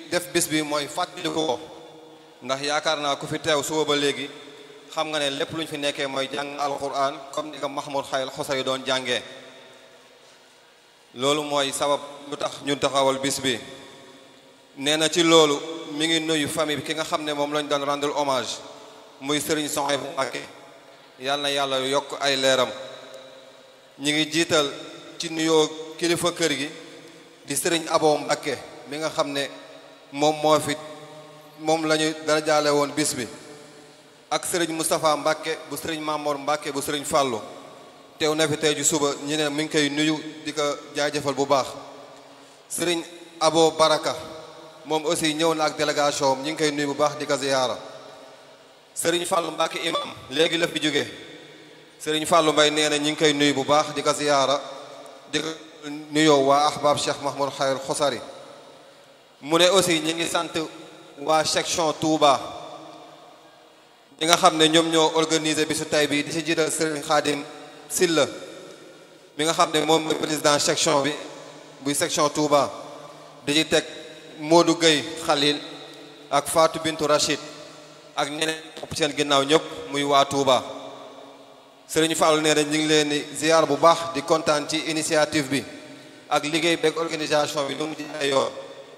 def bis bi mooy fàttaliku ko ndax yaakaar naa ku fi teew suba ba léegi xam nga ne lépp lu ñu fi nekkee mooy jàng alquran comme ni ko Mahmoud Xayl Xusari doon jàngee loolu mooy sabab lu tax ñu taxawal bis bi nee na ci loolu mi ngi nuyu famille bi ki nga xam ne moom lañ doon rendre hommage muy Serigne Soxaybu Mbàkke yàlla na yàlla yokk ay leeram ñi ngi jiital ci nuyoo kilifa kër gi di Serigne Abo Mbàkke mi nga xam ne moom moo fi moom la ñu dara jaale woon bis bi ak Serigne Moustapha Mbàkke bu Serigne Mamor Mbàkke bu Serigne Fàllu teew na fi tey ju suba ñu ne mi ngi koy nuyu di ko jaajëfal bu baax Serigne Abo Baraka moom aussi ñëw na ak délégation am ñu ngi koy nuyu bu baax di ko ziyaara Serigne Fallou Mbacke imam léegi la fi jóge Serigne Fallou Mbaye nee na ñu ngi koy nuyu bu baax di ko ziyaara di ko nuyoo waa ahbab Cheikh Mahmoud Xayr Xosari mu ne aussi ñi ngi sant waa section Touba ñi nga xam ne ñoom ñoo organisé bisu tay bi di ci jiital Serigne Khadim Silla mi nga xam ne moom mooy président section bi buy section Touba di ci teg Modou Gueye Khalil ak Fatou Bintou Rachid ak ñeneen topp seen ginnaaw ñëpp muy waa Touba Serigne Fallou nee na ñu ngi leen di ziar bu baax di kontaan ci initiative bi ak liggéey beeg organisation bi nu mu jaay yoon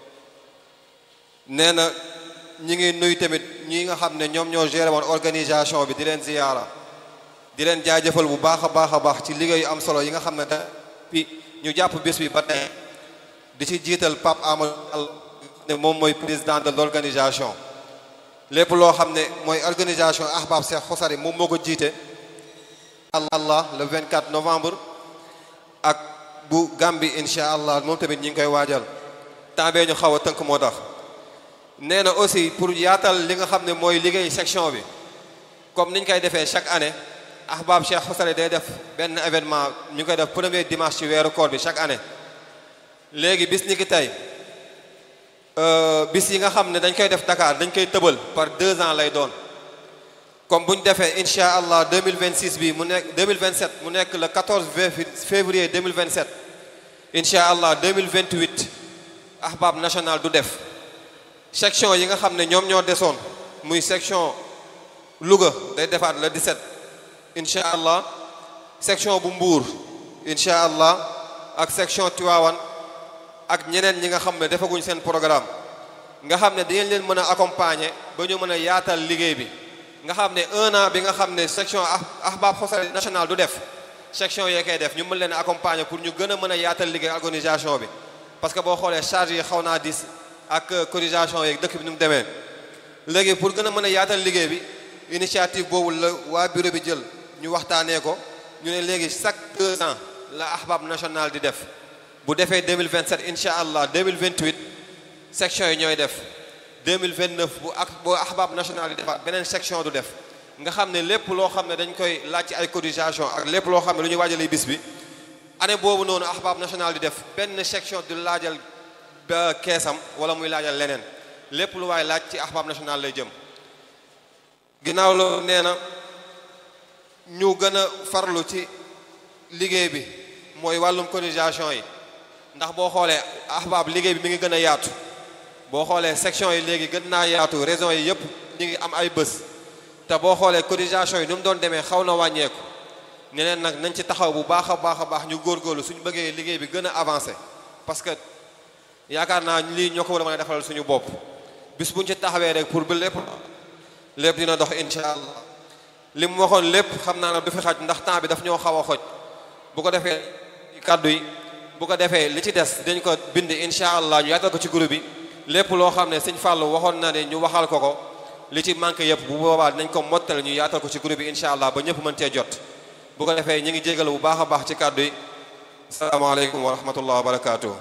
nee na ñi ngi nuyu tamit ñi nga xam ne ñoom ñoo géré woon organisation bi di leen ziyaara di leen jaajëfal bu baax a baax a baax ci liggéey yu am solo yi nga xam ne da bi ñu jàpp bés bi ba tey di ci jiital Pape Amadou ne moom mooy président de l'organisation lépp loo xam ne mooy organisation ahbab Cheikh Xosari moom moo ko jiite allah le 24 novembre ak bu Gambie incha allah moom tamit ñi ngi koy waajal temps bee ñu xaw a tënk moo tax nee na aussi pour yaatal li nga xam ne mooy liggéey section bi comme niñ koy defee chaque année ahbab Cheikh Xosari day def benn événement ñu ngi koy def premier dimanche ci weeru koor bi chaque année léegi bis ni ki tey bis yi nga xam ne dañ koy def Dakar dañ koy tëbal par deux ans lay doon comme bu ñu defee incha allah 2026 bi mu nekk 2027 mu nekk le 14 février 2027 incha allah 2028 ahbab national du def section yi nga xam ne ñoom ñoo desoon muy section Louga day defaat le 17 incha allah section bu Mbour incha allah ak section Tivaouane ak ñeneen ñi nga xam ne defaguñ seen programme nga xam ne dinañ leen mën a accompagner ba ñu mën a yaatal liggéey bi nga xam ne un an bi nga xam ne section ahbab Xosari national du def section yee koy def ñu mën leen accompagner pour ñu gën a mën a yaatal liggéey organisation bi parce que boo xoolee charge yi xaw naa dis ak cotisation yeeg dëkk bi nu mu demee léegi pour gën a mën a yaatal liggéey bi initiative boobu la waa bureau bi jël ñu waxtaanee ko ñu ne léegi chaque deux ans la ahbab national di def bu defee 2027 incha allah 2028 section yi ñooy def 2029 bu ak boo ahbab national di defaat beneen section du def nga xam ne lépp loo xam ne dañ koy laaj ci ay cotisation ak lépp loo xam ne lu ñuy waajalee bis bi année boobu noonu ahbab national di def benn section du laajal ba keesam wala muy laajal leneen lépp lu waay laaj ci ahbab national lay jëm ginnaaw loolu nee na ñu gën a farlu ci liggéey bi mooy wàllum cotisation yi ndax boo xoolee ahbab liggéey bi mi ngi gën a yaatu boo xoolee section yi léegi gën naa yaatu régions yi yëpp ñu ngi am ay bés te boo xoolee cotisation yi nu mu doon demee xaw na wàññeeku ñeneen nag nañ ci taxaw bu baax a baax a baax ñu góorgóorlu suñu bëggee liggéey bi gën a avancé parce que yaakaar naa lii ñoo ko war a mën a defalal suñu bopp bis buñ ci taxawee rek pour ba lépp lépp dina dox incha allah li mu waxoon lépp xam naa ne du fi xaj ndax temps bi daf ñoo xaw a xoj bu ko defee kàddu yi bu ko defee li ci des dañ ko bind incha allah ñu yaatal ko ci groupe bi lépp loo xam ne sëñ Fallou waxoon na ne ñu waxal ko ko li ci manqué yëpp bu boobaa dinañ ko mottale ñu yaatal ko ci groupe bi incha allah ba ñëpp mën cee jot bu ko defee ñu ngi jégalu bu baax a baax ci kàddu yi asalaamaaleykum wa rahmatullah wa barakaatu.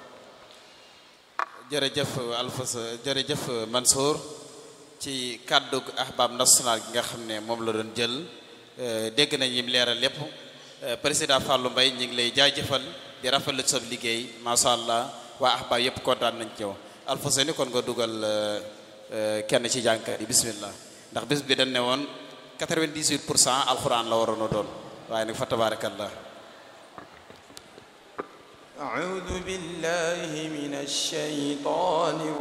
jërëjëf Alfas jërëjëf Mansour ci kàddu ahbab national gi nga xam ne moom la doon jël dégg nañ yim leeral lépp président Fallou Mbaye ñu ngi lay jaajëfal di rafetlu sa liggéey macha allah waa ahbab yëpp kontaan nañ ci yow Alfas ni kon nga dugal kenn ci jànkat yi bismillah ndax bis bi dañ ne woon 98 pour cent alxuraan la waroon a doon waaye nag fa tabaarakallah أعوذ بالله من الشيطان